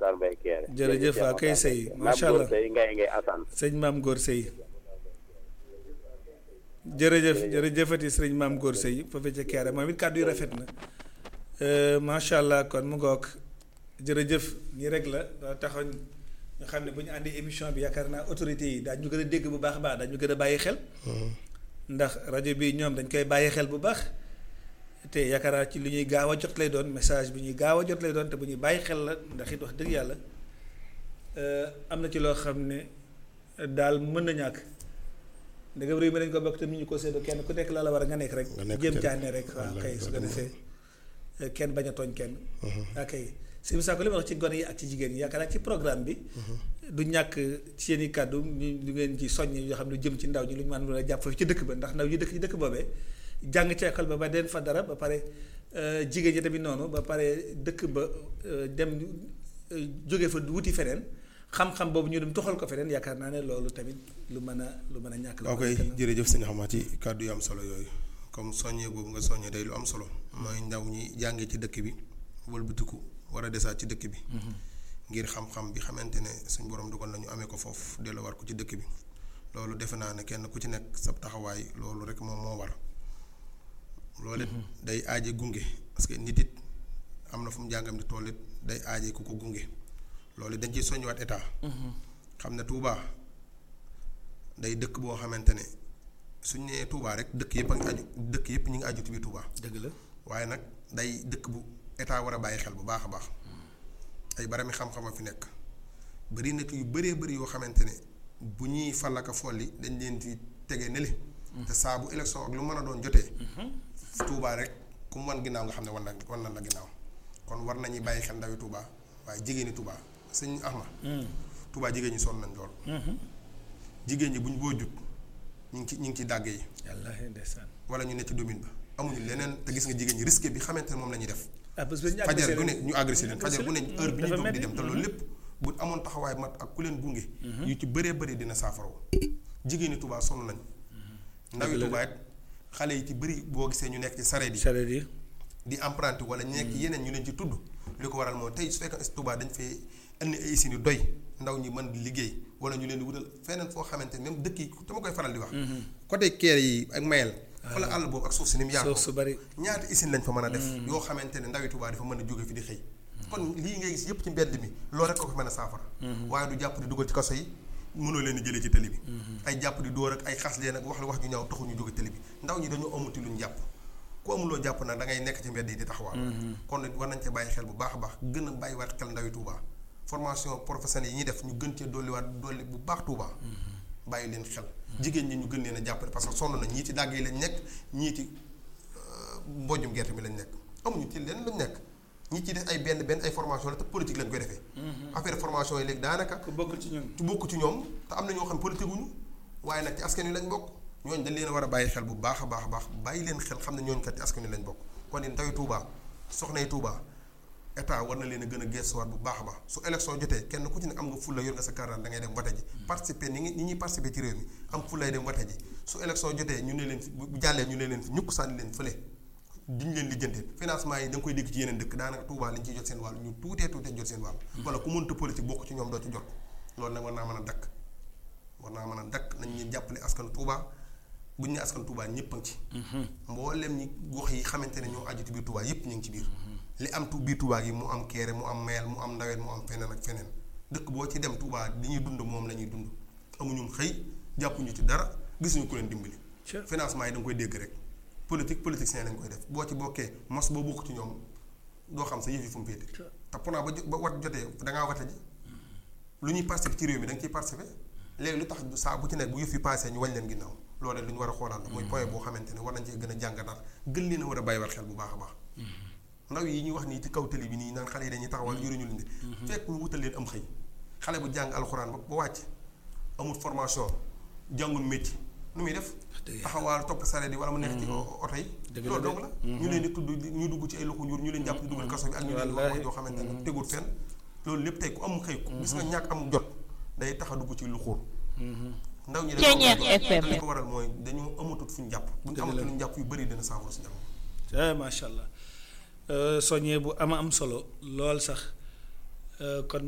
Matar Mbaye Kéré. jërëjëf waa kay sëy macha allah sëy ngay ngay Assane. sëñ maam góor sëy jërëjëf jërëjëfati sëriñ maam góor sëy foofu ca Kéré moom it kàddu yi rafet na macha allah kon mu ngoog jërëjëf nii rek la da taxoon ñu xam ne bu ñu àndi émission bi yaakaar naa autorités yi daañu gën a dégg bu baax a baax daañu gën a bàyyi xel ndax rajo bi ñoom dañ koy bàyyi xel bu baax te yaakaar naa ci lu ñuy gaaw a jot lay doon message bi ñuy gaaw a jot lay doon te bu ñuy bàyyi xel la ndax it wax dëgg yàlla am na ci loo xam ne daal mën na ñàkk ndegam réew mi dañ ko bokk te ñu ko séddoo kenn ku nekk la la war a nga nekk rek nga nekk jéem kenn. caane rek waaw Wallaay, kay su ko wallaay. defee kenn bañ a tooñ kenn ok si mu saako li ma wax ci gone yi ak ci jigéen yi yaakaar naa ci programme bi du ñàkk ci seen i kàddu ñu ñu ngeen ci soññ yoo xam ne jëm ci ndaw ñi lu ñu mën a jàpp foofu ci dëkk ba ndax ndaw yi dëkk ci dëkk boobee jàng ci école ba ba den fa dara ba pare euh, jigéen ñi tamit noonu ba pare dëkk ba euh, dem euh, jóge fa wuti feneen xam-xam boobu ñu dem toxal ko feneen yaakaar naa ne loolu tamit lu mën a lu mën a ñàkk la waaw koy jërëjëf sëñ xamaa ci kàddu yu am solo yooyu comme soññee boobu nga soññee day lu am solo mooy ndaw ñi jàngee ci dëkk bi wëlbatiku war a desaat ci dëkk bi ngir xam-xam bi xamante ne suñ borom dugal nañu amee ko foofu delloo war ko ci dëkk bi loolu defe naa ne kenn ku ci nekk sa taxawaay loolu rek moom moo war loolu it day aaje gunge parce que nit it am na fu mu jàngam di toll it day aaje ku ko gunge loolu it dañ ciy soññiwaat état xam ne Touba day dëkk boo xamante ne suñ nee Touba rek dëkk yëpp a ngi aju dëkk yëpp ñu ngi aju ci biir Touba dëgg la waaye nag day dëkk bu état war a bàyyi xel bu baax a baax ay barami xam-xam a fi nekk bari nag yu bëree bëri yoo xamante ne bu ñuy fallaka folli dañ leen di tege nele te saa bu élection ak lu mën a doon jotee Touba rek ku mu wan ginnaaw nga xam ne wan na wan na la ginnaaw kon war nañuy bàyyi xel ndawi Touba waaye jigéeni Touba sëñ Ahma Touba jigéen ñi sonn nañ lool jigéen ñi buñ boo jut ñu ngi ci ñu ngi ci dàgg yi wallaahi ndeysaan wala ñu ne ci domaine ba amuñu leneen te gis nga jigéen ñi risque bi xamante ne moom la ñuy def ah parce que ñu fajar bu ne leen ñu agressé leen fajar bu ne heure bi ñu dafa jóg di metti. dem te loolu lépp bu amoon taxawaay mat ak ku leen gunge yu ci bëree bëri dina saafaraw jigéeni Touba sonn nañ ndawi Dëgg la de. Touba it xale yi ci bëri boo gisee ñu nekk ci sareet yi sareet yi di emprunté wala ñu nekk yeneen ñu leen ci tudd li ko waral mooy tey su fekkee Touba dañ fee indi ay usines yu doy ndaw ñi mën di liggéey wala ñu leen di wutal feneen foo xamante ne même dëkk yi dama koy faral di wax côté Kéré yi ak Mayel fa la àll boobu ak suuf si ni mu yaatoo suuf su bari ñaata usine lañ fa mën a def yoo xamante ne ndawi Touba dafa mën a jóge fi di xëy kon lii ngay gis yëpp ci mbedd mi loolu rek ko fi mën a saafara waaye du jàpp di dugal ci kaso yi mënoo leen di jëlee ci télé bi ay jàpp di dóor ak ay xas leen ak wax la wax ju ñaaw taxu ñu jóge télé bi ndaw ñi dañoo amuti luñ jàpp ku amuloo jàpp nag da ngay nekk ci mbedd yi di taxawaal kon nit war nañ cee bàyyi xel bu baax a baax gën a bàyyiwaat xel ndawi Touba formation professionnelle yi ñuy def ñu gën cee dolliwaat dolli bu baax Touba bàyyi leen xel jigéen ñi ñu gën leen a jàppale parce que sonn na ñii ci dàgg yi lañ nekk ñii ci mbojum gerte mi lañ nekk amuñu ci leen lañ nekk ñi ci def ay benn benn ay formation la te politique lañ koy defee affaire formation yi léegi daanaka ku bokkul ci ñun ci bokk ci ñoom te am na ñoo xam politique wuñu waaye nag ci askan wi lañ bokk ñooñu dañ leen a war a bàyyi xel bu baax a baax a baax bàyyi leen xel xam ne ñooñu kat ci askan wi lañ bokk kon ni ndawi Touba soxnay Touba état war na leen a gën a gestuwaat bu baax a baax su élection jotee kenn ku ci nekk am nga fulla yor nga sa carte da ngay dem vote ji participer ni ngi ni ñuy participer ci réew mi am fullay dem vote ji su élection jotee ñu ne leen fi bu jàllee ñu ne leen fi ñukk sànni leen fële duñ leen lijjanteel financement yi da nga koy dégg ci yeneen dëkk daanaka Touba liñ ciy jot seen wàll ñu tuutee tuutee jot seen wàll wala ku mënta politique bokk ci ñoom doo ci jot loolu nag war naa mën a dakk war naa mën a dakk nañ ñu jàppale askan Touba buñ ne askan Touba ñëpp a ngi ci mboolem ñi gox yi xamante ne ñoo aju ci biir Touba yëpp ñu ngi ci biir li am tu biir Touba gi mu am Kéré mu am Meel mu am Ndaween mu am feneen ak feneen dëkk boo ci dem Touba li ñuy dund moom la ñuy dund amuñu xëy jàppuñu ci dara gisuñu ku leen dimbali Sure. financement yi da nga koy dégg rek politique politicien lañ koy def boo ci bokkee mos boo bokk ci ñoom doo xam sa yëf yi fu mu féete te pourtant ba jo- ba wat jotee da ngaa wate ji lu ñuy participer ci réew mi da nga ciy participer léegi lu tax saa bu ci nekk bu yëf yi passé ñu wañ leen ginnaaw loolu lu ñu war a xoolaat la mooy point boo xamante ne war nañ cee gën a jàngataat gën leen a war a bàyyiwaat xel bu baax a baax ndaw yi ñuy wax nii ci kaw télé bi nii naan xale yi dañuy taxawal yoruñu leen de fekk ñu wutal leen am xëy xale bu jàng alxuraan ba ba wàcc amul formation jàngul métier nu muy def dëgg taxawaal topp sareet yi wala mu nekk ci oto yi Dëgg la loolu de. dong la ñu leen di tudd di- ñu dugg ci ay loxo njur ñu leen jàpp di dugal kaso bi ak ñu leen di wax wax joo xamante ne tegul fenn loolu lépp tey ku am xëy ku gis nga ñàkk am jot day tax a dugg ci lu xóor ndaw ñi Ceeñeer dañoo FM. li ko waral mooy dañoo amatut fu ñu jàpp bu ñu Dëgg la. amatut fu ñu jàpp yu bëri dina saafara si jàmm ah macha allah soññee bu ama am solo lool sax kon